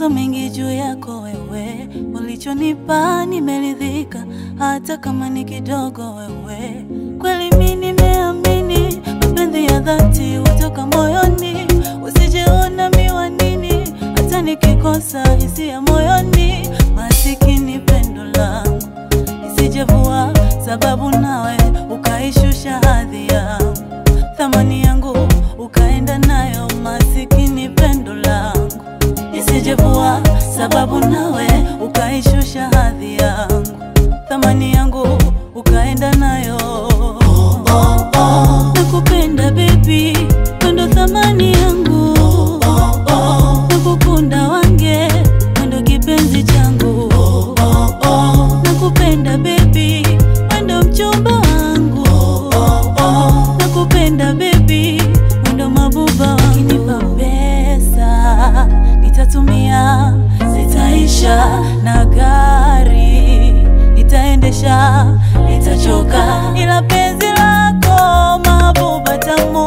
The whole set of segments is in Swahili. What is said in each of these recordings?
mawazo mengi juu yako wewe, ulichonipa nimeridhika, hata kama ni kidogo wewe. Kweli mimi nimeamini mapenzi ya dhati hutoka moyoni, usijeona miwa nini, hata nikikosa hisia moyoni, masikini pendo langu isijevua, sababu nawe ukaishusha hadhi yangu, thamani yangu ukaenda nayo, masikini pendo langu isijevua, sababu nawe ukaishusha hadhi yangu, thamani yangu ukaenda nayo. Oh, oh, oh. Nakupenda baby, wendo thamani yangu. Oh, oh. Nakukunda wange, wendo kipenzi changu. Oh, oh, oh. Nakupenda baby, wendo mchumba wangu. Oh, oh. Nakupenda baby, wendo mabuba wangu. Ukinipa pesa nitatumia, zitaisha na gari nitaendesha, nitachoka, ila penzi lako mabuba tamu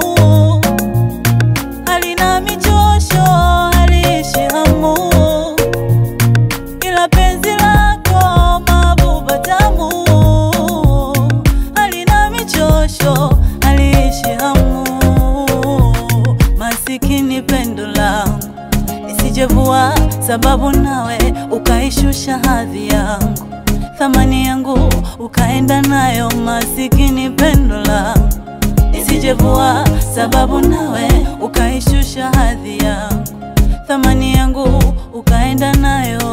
halina michosho, haliishi hamu, ila penzi lako mabuba tamu halina michosho, haliishi hamu, masikini pendo langu nisijevua, sababu nawe ukaishusha hadhi yangu, thamani yangu ukaenda nayo, masikini pendo langu nisijevua, sababu nawe ukaishusha hadhi yangu, thamani yangu ukaenda nayo.